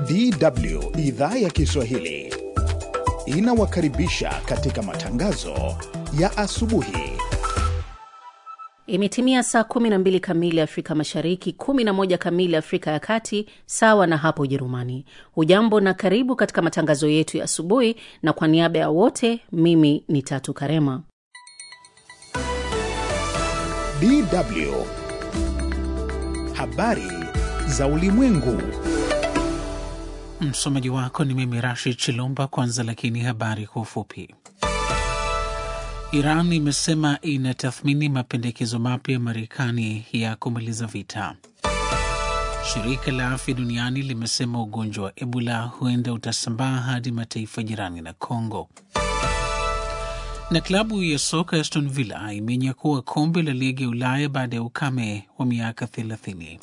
DW idhaa ya Kiswahili inawakaribisha katika matangazo ya asubuhi. Imetimia saa 12 kamili Afrika Mashariki, 11 kamili Afrika ya Kati, sawa na hapo Ujerumani. Hujambo na karibu katika matangazo yetu ya asubuhi, na kwa niaba ya wote, mimi ni Tatu Karema. DW habari za ulimwengu. Msomaji wako ni mimi Rashid Chilumba. Kwanza lakini habari kwa ufupi. Iran imesema inatathmini mapendekezo mapya ya Marekani ya kumaliza vita. Shirika la Afya Duniani limesema ugonjwa wa Ebola huenda utasambaa hadi mataifa jirani na Congo. Na klabu ya soka Aston Villa imenyakua kombe la ligi ya Ulaya baada ya ukame wa miaka 30.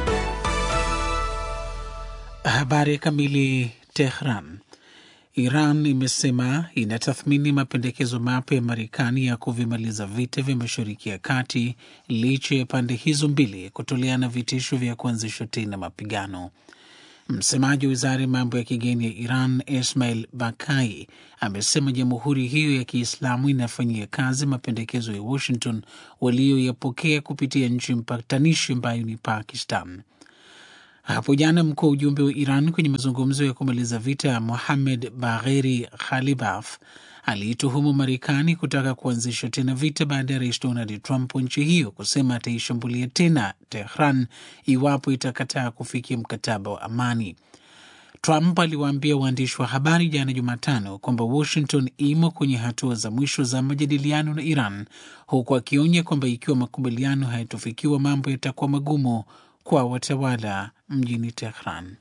Habari kamili. Tehran. Iran imesema inatathmini mapendekezo mapya ya Marekani ya kuvimaliza vita vya Mashariki ya Kati licha ya pande hizo mbili kutoleana vitisho vya kuanzisha tena mapigano. Msemaji wa wizara ya mambo ya kigeni ya Iran, Ismail Bakai, amesema jamhuri hiyo ya Kiislamu inafanyia kazi mapendekezo ya Washington walioyapokea kupitia nchi mpatanishi ambayo ni Pakistan. Hapo jana mkuu wa ujumbe wa Iran kwenye mazungumzo ya kumaliza vita Mohamed Bagheri Ghalibaf aliituhumu Marekani kutaka kuanzisha tena vita baada ya rais Donald Trump wa nchi hiyo kusema ataishambulia tena Tehran iwapo itakataa kufikia mkataba wa amani. Trump aliwaambia waandishi wa habari jana Jumatano kwamba Washington imo kwenye hatua za mwisho za majadiliano na Iran, huku akionya kwamba ikiwa makubaliano hayatofikiwa mambo yatakuwa magumu kwa watawala mjini Tehran.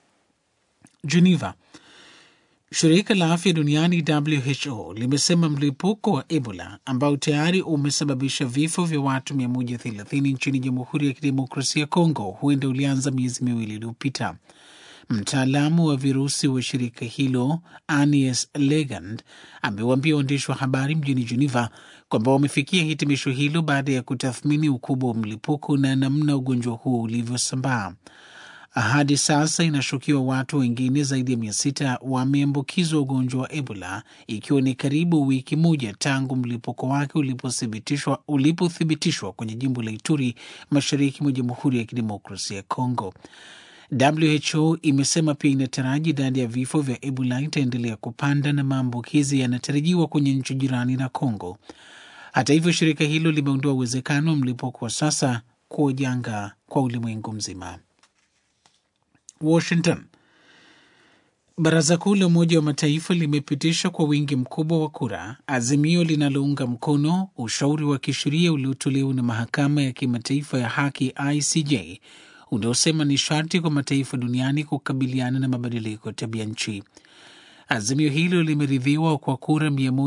Geneva. Shirika la afya duniani WHO limesema mlipuko wa Ebola ambao tayari umesababisha vifo vya watu 130 nchini Jamhuri ya Kidemokrasia ya Kongo huenda ulianza miezi miwili iliyopita. Mtaalamu wa virusi wa shirika hilo Anies Legand amewaambia waandishi wa habari mjini Geneva kwamba wamefikia hitimisho hilo baada ya kutathmini ukubwa wa mlipuko na namna ugonjwa huo ulivyosambaa. Hadi sasa inashukiwa watu wengine zaidi ya mia sita wameambukizwa ugonjwa wa Ebola, ikiwa ni karibu wiki moja tangu mlipuko wake ulipothibitishwa ulipothibitishwa kwenye jimbo la Ituri, mashariki mwa Jamhuri ya Kidemokrasia ya Kongo. WHO imesema pia inataraji idadi ya vifo vya Ebola itaendelea kupanda na maambukizi yanatarajiwa kwenye nchi jirani na Kongo. Hata hivyo, shirika hilo limeondoa uwezekano wa mlipuko wa sasa kuwa janga kwa ulimwengu mzima. Washington. Baraza Kuu la Umoja wa Mataifa limepitisha kwa wingi mkubwa wa kura azimio linalounga mkono ushauri wa kisheria uliotolewa na Mahakama ya Kimataifa ya Haki ICJ unaosema ni sharti kwa mataifa duniani kukabiliana na mabadiliko ya tabia nchi. Azimio hilo limeridhiwa kwa kura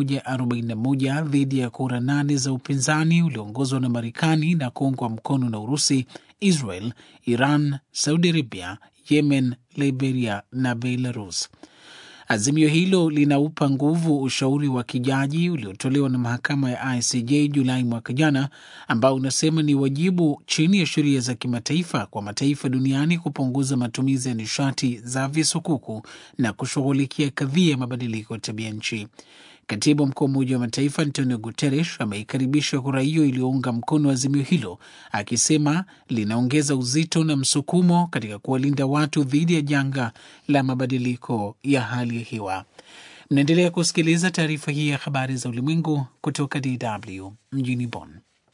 141 dhidi ya kura nane za upinzani ulioongozwa na Marekani na kuungwa mkono na Urusi, Israel, Iran, Saudi Arabia, Yemen, Liberia na Belarus. Azimio hilo linaupa nguvu ushauri wa kijaji uliotolewa na mahakama ya ICJ Julai mwaka jana, ambao unasema ni wajibu chini ya sheria za kimataifa kwa mataifa duniani kupunguza matumizi ya nishati za visukuku na kushughulikia kadhia ya mabadiliko ya tabia nchi. Katibu mkuu wa Umoja wa Mataifa Antonio Guterres ameikaribisha kura hiyo iliyounga mkono azimio hilo, akisema linaongeza uzito na msukumo katika kuwalinda watu dhidi ya janga la mabadiliko ya hali ya hewa. Mnaendelea kusikiliza taarifa hii ya habari za ulimwengu kutoka DW mjini Bonn.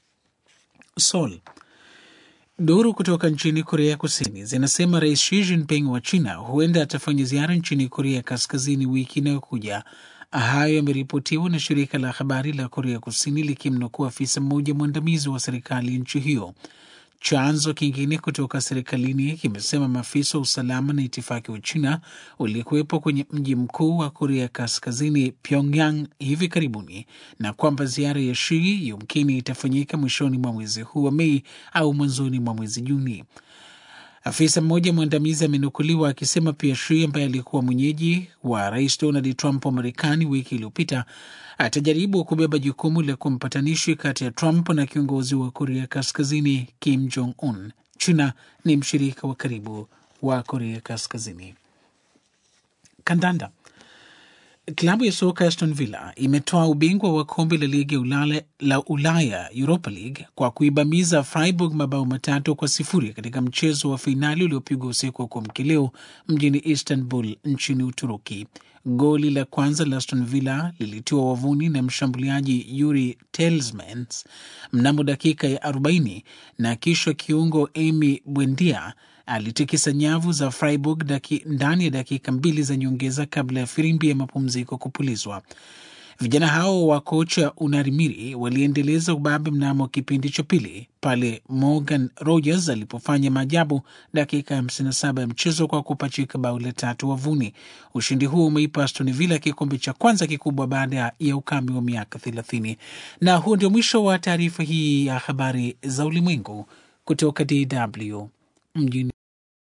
Seoul. Duru kutoka nchini Korea Kusini zinasema Rais Xi Jinping wa China huenda atafanya ziara nchini Korea Kaskazini wiki inayokuja. Hayo yameripotiwa na shirika la habari la Korea Kusini likimnukuu afisa mmoja mwandamizi wa serikali ya nchi hiyo. Chanzo kingine kutoka serikalini kimesema maafisa wa usalama na itifaki wa China walikuwepo kwenye mji mkuu wa Korea Kaskazini, Pyongyang, hivi karibuni na kwamba ziara ya Shi yumkini itafanyika mwishoni mwa mwezi huu wa Mei au mwanzoni mwa mwezi Juni. Afisa mmoja mwandamizi amenukuliwa akisema pia Shi ambaye alikuwa mwenyeji wa rais Donald Trump wa Marekani wiki iliyopita atajaribu kubeba jukumu la kuwa mpatanishi kati ya Trump na kiongozi wa Korea Kaskazini Kim Jong Un. China ni mshirika wa karibu wa Korea Kaskazini. kandanda. Klabu ya soka Aston Villa imetoa ubingwa wa kombe la ligi ya Ulaya, la Ulaya Europa League kwa kuibamiza Freiburg mabao matatu kwa sifuri katika mchezo wa fainali uliopigwa usiku wa kuamkia leo mjini Istanbul nchini Uturuki. Goli la kwanza la Aston Villa lilitiwa wavuni na mshambuliaji Yuri Telsmans mnamo dakika ya 40 na kisha kiungo Amy Buendia alitikisa nyavu za Freiburg daki, ndani ya dakika mbili za nyongeza kabla ya firimbi ya mapumziko kupulizwa. Vijana hao wa kocha Unarimiri waliendeleza ubabe mnamo kipindi cha pili pale Morgan Rogers alipofanya maajabu dakika 57 ya mchezo kwa kupachika bao la tatu wavuni. Ushindi huo umeipa Aston Villa kikombe cha kwanza kikubwa baada ya ukame wa miaka 30. Na huo ndio mwisho wa taarifa hii ya habari za ulimwengu kutoka DW mjini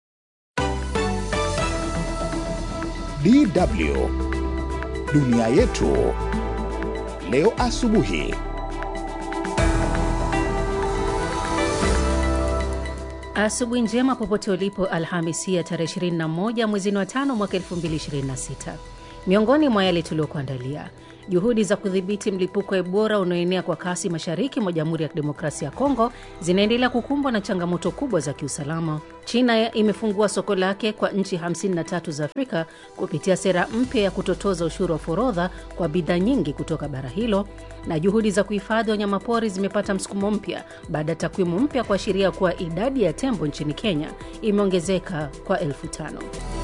DW dunia yetu leo asubuhi. Asubuhi njema popote ulipo, Alhamisi ya tarehe 21 mwezi wa tano mwaka 2026. Miongoni mwa yale tuliokuandalia Juhudi za kudhibiti mlipuko wa Ebola unaoenea kwa kasi mashariki mwa Jamhuri ya Kidemokrasia ya Kongo zinaendelea kukumbwa na changamoto kubwa za kiusalama. China imefungua soko lake kwa nchi 53 za Afrika kupitia sera mpya ya kutotoza ushuru wa forodha kwa bidhaa nyingi kutoka bara hilo, na juhudi za kuhifadhi wanyamapori zimepata msukumo mpya baada ya takwimu mpya kuashiria kuwa idadi ya tembo nchini Kenya imeongezeka kwa elfu tano.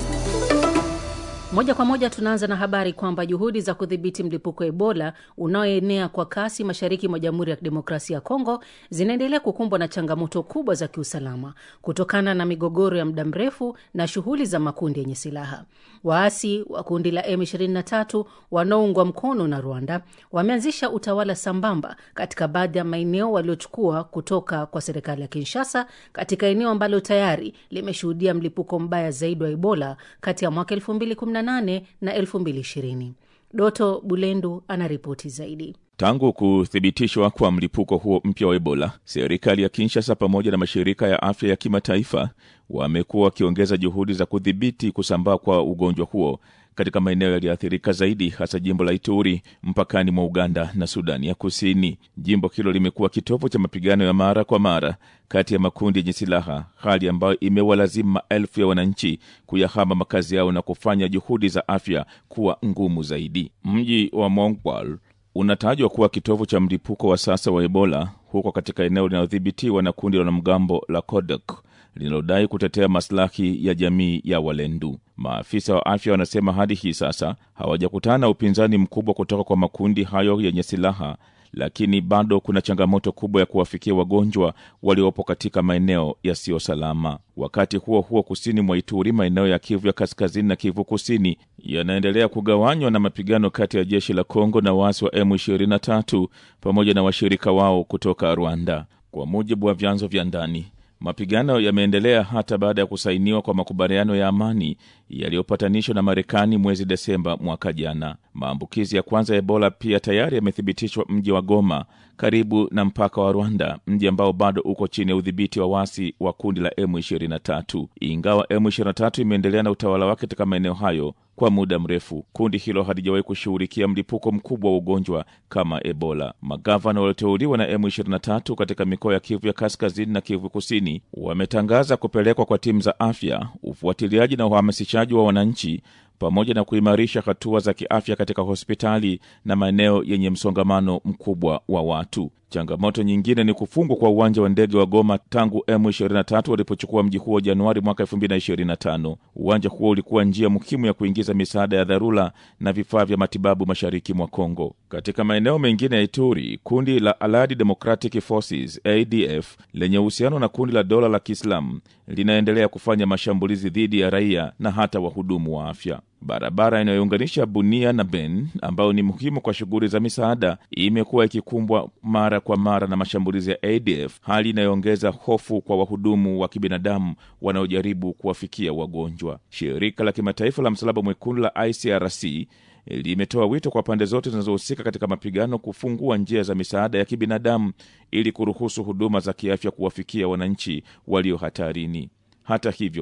Moja kwa moja tunaanza na habari kwamba juhudi za kudhibiti mlipuko wa Ebola unaoenea kwa kasi mashariki mwa Jamhuri ya Kidemokrasia ya Kongo zinaendelea kukumbwa na changamoto kubwa za kiusalama kutokana na migogoro ya muda mrefu na shughuli za makundi yenye silaha. Waasi wa kundi la M23 wanaoungwa mkono na Rwanda wameanzisha utawala sambamba katika baadhi ya maeneo waliochukua kutoka kwa serikali ya Kinshasa, katika eneo ambalo tayari limeshuhudia mlipuko mbaya zaidi wa Ebola kati ya mwaka 2018 na 2020. Doto Bulendu anaripoti zaidi. Tangu kuthibitishwa kwa mlipuko huo mpya wa Ebola, serikali ya Kinshasa pamoja na mashirika ya afya ya kimataifa wamekuwa wakiongeza juhudi za kudhibiti kusambaa kwa ugonjwa huo katika maeneo yaliyoathirika zaidi, hasa jimbo la Ituri mpakani mwa Uganda na Sudani ya Kusini. Jimbo hilo limekuwa kitovu cha mapigano ya mara kwa mara kati ya makundi yenye silaha, hali ambayo imewalazimu maelfu ya wananchi kuyahama makazi yao na kufanya juhudi za afya kuwa ngumu zaidi. Mji wa Mongwal unatajwa kuwa kitovu cha mlipuko wa sasa wa Ebola huko katika eneo linalodhibitiwa na kundi la wanamgambo la Kodok linalodai kutetea maslahi ya jamii ya Walendu. Maafisa wa afya wanasema hadi hii sasa hawajakutana na upinzani mkubwa kutoka kwa makundi hayo yenye silaha, lakini bado kuna changamoto kubwa ya kuwafikia wagonjwa waliopo katika maeneo yasiyo salama. Wakati huo huo, kusini mwa Ituri, maeneo ya Kivu ya kaskazini na Kivu kusini yanaendelea kugawanywa na mapigano kati ya jeshi la Kongo na waasi wa M23 pamoja na washirika wao kutoka Rwanda, kwa mujibu wa vyanzo vya ndani. Mapigano yameendelea hata baada ya kusainiwa kwa makubaliano ya amani yaliyopatanishwa na Marekani mwezi Desemba mwaka jana. Maambukizi ya kwanza ya Ebola pia tayari yamethibitishwa mji wa Goma, karibu na mpaka wa Rwanda, mji ambao bado uko chini ya udhibiti wa wasi wa kundi la M23. Ingawa M23 imeendelea na utawala wake katika maeneo hayo kwa muda mrefu, kundi hilo halijawahi kushughulikia mlipuko mkubwa wa ugonjwa kama Ebola. Magavana walioteuliwa na M23 katika mikoa ya Kivu ya kaskazini na Kivu kusini wametangaza kupelekwa kwa timu za afya, ufuatiliaji na uhamasishaji wa wananchi pamoja na kuimarisha hatua za kiafya katika hospitali na maeneo yenye msongamano mkubwa wa watu. Changamoto nyingine ni kufungwa kwa uwanja wa ndege wa Goma tangu M23 walipochukua mji huo Januari mwaka 2025. Uwanja huo ulikuwa njia muhimu ya kuingiza misaada ya dharura na vifaa vya matibabu mashariki mwa Kongo. Katika maeneo mengine ya Ituri, kundi la Allied Democratic Forces ADF lenye uhusiano na kundi la dola la Kiislamu linaendelea kufanya mashambulizi dhidi ya raia na hata wahudumu wa afya. Barabara inayounganisha Bunia na Ben, ambayo ni muhimu kwa shughuli za misaada, imekuwa ikikumbwa mara kwa mara na mashambulizi ya ADF, hali inayoongeza hofu kwa wahudumu wa kibinadamu wanaojaribu kuwafikia wagonjwa. Shirika la kimataifa la Msalaba Mwekundu la ICRC limetoa wito kwa pande zote zinazohusika katika mapigano kufungua njia za misaada ya kibinadamu ili kuruhusu huduma za kiafya kuwafikia wananchi walio hatarini. Hata hivyo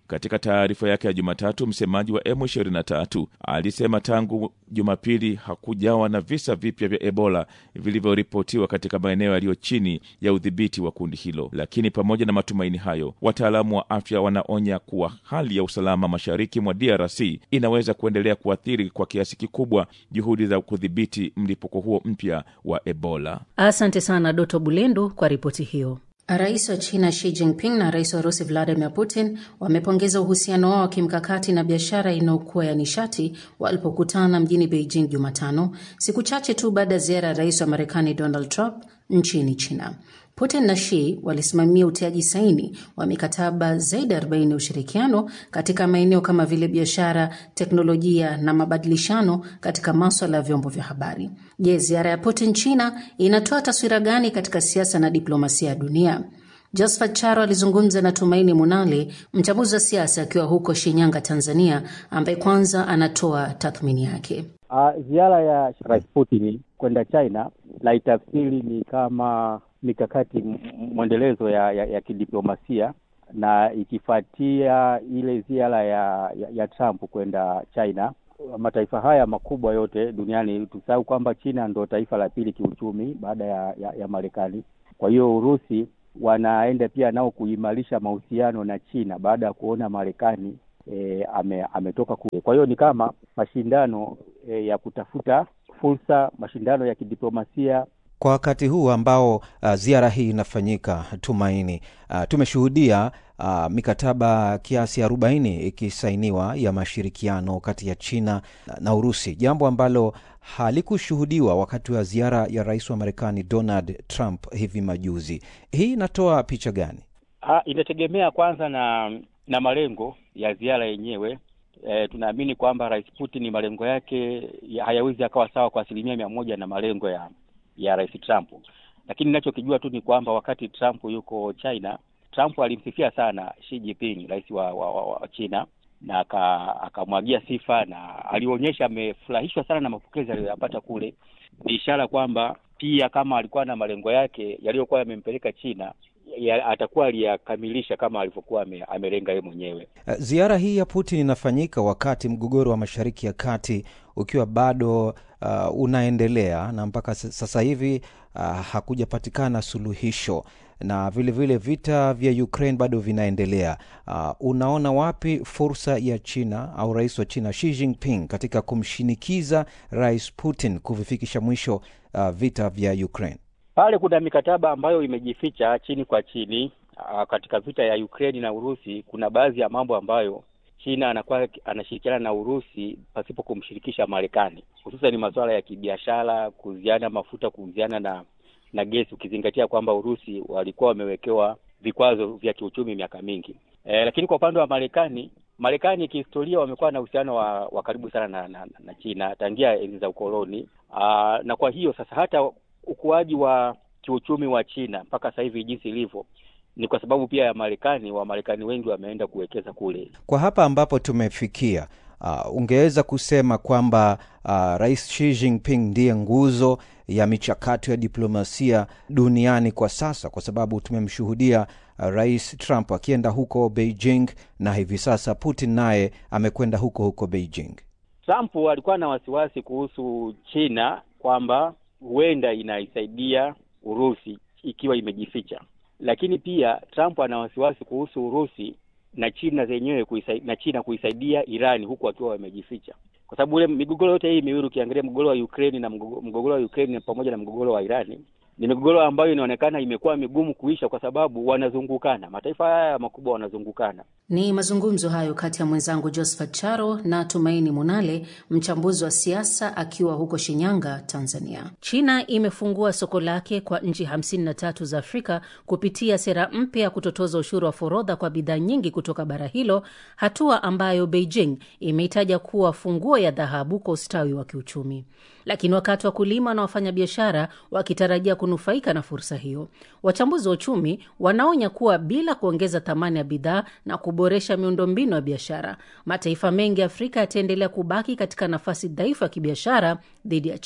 Katika taarifa yake ya Jumatatu, msemaji wa M23 alisema tangu Jumapili hakujawa na visa vipya vya Ebola vilivyoripotiwa katika maeneo yaliyo chini ya udhibiti wa kundi hilo. Lakini pamoja na matumaini hayo, wataalamu wa afya wanaonya kuwa hali ya usalama mashariki mwa DRC inaweza kuendelea kuathiri kwa kiasi kikubwa juhudi za kudhibiti mlipuko huo mpya wa Ebola. Asante sana Doto Bulendu kwa ripoti hiyo. Rais wa China Xi Jinping na rais wa Urusi Vladimir Putin wamepongeza uhusiano wao wa kimkakati na biashara inayokuwa ya nishati walipokutana mjini Beijing Jumatano, siku chache tu baada ya ziara ya rais wa Marekani Donald Trump nchini China. Putin na Xi walisimamia utiaji saini wa mikataba zaidi ya 40 ya ushirikiano katika maeneo kama vile biashara, teknolojia na mabadilishano katika maswala ya vyombo vya habari. Je, ziara ya Putin China inatoa taswira gani katika siasa na diplomasia ya dunia? Josephat Charo alizungumza na Tumaini Munale, mchambuzi wa siasa akiwa huko Shinyanga, Tanzania, ambaye kwanza anatoa tathmini yake. Uh, ziara ya Rais Putin kwenda China na itafsiri ni kama mikakati mwendelezo ya, ya, ya kidiplomasia na ikifuatia ile ziara ya, ya, ya Trump kwenda China. Mataifa haya makubwa yote duniani, tusahau kwamba China ndo taifa la pili kiuchumi baada ya, ya, ya Marekani. Kwa hiyo Urusi wanaenda pia nao kuimarisha mahusiano na China baada ya kuona Marekani e, ame, ametoka kule. Kwa hiyo ni kama mashindano e, ya kutafuta fursa, mashindano ya kidiplomasia kwa wakati huu ambao uh, ziara hii inafanyika Tumaini, uh, tumeshuhudia uh, mikataba kiasi arobaini ikisainiwa ya mashirikiano kati ya China na Urusi, jambo ambalo halikushuhudiwa wakati wa ziara ya rais wa Marekani Donald Trump hivi majuzi. Hii inatoa picha gani? Ha, inategemea kwanza na na malengo ya ziara yenyewe. E, tunaamini kwamba rais Putin malengo yake ya hayawezi akawa sawa kwa asilimia mia moja na malengo ya ya rais Trump, lakini ninachokijua tu ni kwamba wakati Trump yuko China, Trump alimsifia sana Xi Jinping, rais wa, wa, wa, wa China na akamwagia sifa na alionyesha amefurahishwa sana na mapokezi aliyoyapata kule. Ni ishara kwamba pia kama alikuwa na malengo yake yaliyokuwa yamempeleka China ya, atakuwa aliyakamilisha kama alivyokuwa amelenga yeye mwenyewe. Ziara hii ya Putin inafanyika wakati mgogoro wa Mashariki ya Kati ukiwa bado uh, unaendelea na mpaka sasa hivi uh, hakujapatikana suluhisho na vilevile vile vita vya Ukraine bado vinaendelea. Uh, unaona wapi fursa ya China au rais wa China Xi Jinping katika kumshinikiza rais Putin kuvifikisha mwisho uh, vita vya Ukraine? Pale kuna mikataba ambayo imejificha chini kwa chini. Uh, katika vita ya Ukraine na Urusi kuna baadhi ya mambo ambayo China anakuwa anashirikiana na Urusi pasipo kumshirikisha Marekani, hususan ni masuala ya kibiashara, kuuziana mafuta, kuuziana na na gesi, ukizingatia kwamba Urusi walikuwa wamewekewa vikwazo vya kiuchumi miaka mingi. E, lakini kwa upande wa Marekani, Marekani kihistoria wamekuwa na uhusiano wa, wa karibu sana na, na, na China tangia enzi za ukoloni. Aa, na kwa hiyo sasa hata ukuaji wa kiuchumi wa China mpaka sasa hivi jinsi ilivyo ni kwa sababu pia ya Marekani. Wamarekani wengi wameenda kuwekeza kule. Kwa hapa ambapo tumefikia, uh, ungeweza kusema kwamba uh, Rais Xi Jinping ndiye nguzo ya michakato ya diplomasia duniani kwa sasa, kwa sababu tumemshuhudia uh, Rais Trump akienda huko Beijing na hivi sasa Putin naye amekwenda huko huko Beijing. Trump alikuwa na wasiwasi kuhusu China kwamba huenda inaisaidia Urusi ikiwa imejificha, lakini pia Trump ana wasiwasi kuhusu Urusi na China zenyewe kuisaidia, na China kuisaidia Irani huku wakiwa wamejificha, kwa sababu ule migogoro yote hii miwili ukiangalia mgogoro wa Ukraine na mgogoro wa Ukraine pamoja na mgogoro wa Irani ni migogoro ambayo inaonekana imekuwa migumu kuisha kwa sababu wanazungukana, mataifa haya makubwa wanazungukana. Ni mazungumzo hayo kati ya mwenzangu Josephat Charo na Tumaini Munale, mchambuzi wa siasa akiwa huko Shinyanga, Tanzania. China imefungua soko lake kwa nchi 53 za Afrika kupitia sera mpya ya kutotoza ushuru wa forodha kwa bidhaa nyingi kutoka bara hilo, hatua ambayo Beijing imeitaja kuwa funguo ya dhahabu kwa ustawi wa kiuchumi. Lakini wakati wakulima na wafanyabiashara wakitarajia kunufaika na fursa hiyo, wachambuzi wa uchumi wanaonya kuwa bila kuongeza thamani ya bidhaa na kuboresha miundombinu ya biashara, mataifa mengi ya Afrika yataendelea kubaki katika nafasi dhaifu ya kibiashara dhidi ya China.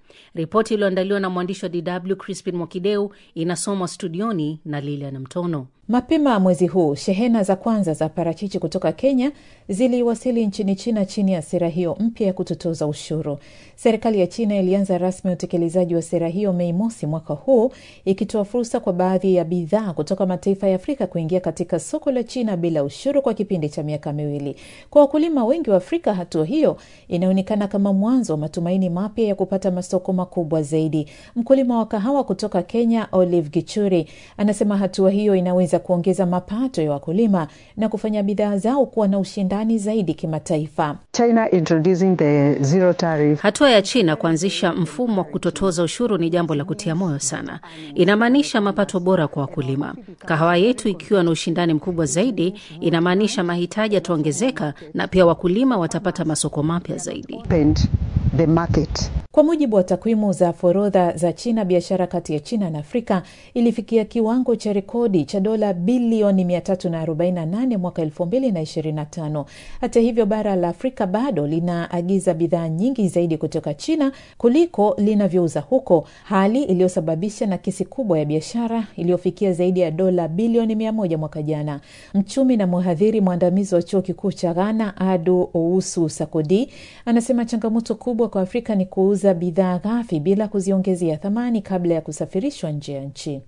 Ripoti iliyoandaliwa na mwandishi wa DW Crispin Mwakideu inasomwa studioni na Lilian Mtono. Mapema mwezi huu shehena za kwanza za parachichi kutoka Kenya ziliwasili nchini China chini ya sera hiyo mpya ya kutotoza ushuru. Serikali ya China ilianza rasmi utekelezaji wa sera hiyo Mei mosi mwaka huu, ikitoa fursa kwa baadhi ya bidhaa kutoka mataifa ya Afrika kuingia katika soko la China bila ushuru kwa kipindi cha miaka miwili. Kwa wakulima wengi wa Afrika, hatua hiyo inaonekana kama mwanzo wa matumaini mapya ya kupata masoko makubwa zaidi. Mkulima wa kahawa kutoka Kenya, Olive Gichuri, anasema hatua hiyo inaweza kuongeza mapato ya wakulima na kufanya bidhaa zao kuwa na ushindani zaidi kimataifa. China introducing the zero tariff. Hatua ya China kuanzisha mfumo wa kutotoza ushuru ni jambo la kutia moyo sana. Inamaanisha mapato bora kwa wakulima. Kahawa yetu ikiwa na ushindani mkubwa zaidi, inamaanisha mahitaji yataongezeka na pia wakulima watapata masoko mapya zaidi. The market. Kwa mujibu wa takwimu za forodha za China, biashara kati ya China na Afrika ilifikia kiwango cha rekodi cha dola bilioni 348 mwaka 2025. Hata hivyo, bara la Afrika bado linaagiza bidhaa nyingi zaidi kutoka China kuliko linavyouza huko, hali iliyosababisha nakisi kubwa ya biashara iliyofikia zaidi ya dola bilioni 100 mwaka jana. Mchumi na mhadhiri mwandamizi wa chuo kikuu cha Ghana, Adu Ousu Sakodi, anasema changamoto kubwa kwa Afrika ni kuuza bidhaa ghafi bila kuziongezea thamani kabla ya kusafirishwa nje ya nchi.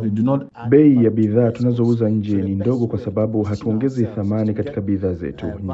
Bei ya bidhaa tunazouza nje ni ndogo kwa sababu hatuongezi thamani katika bidhaa zetu.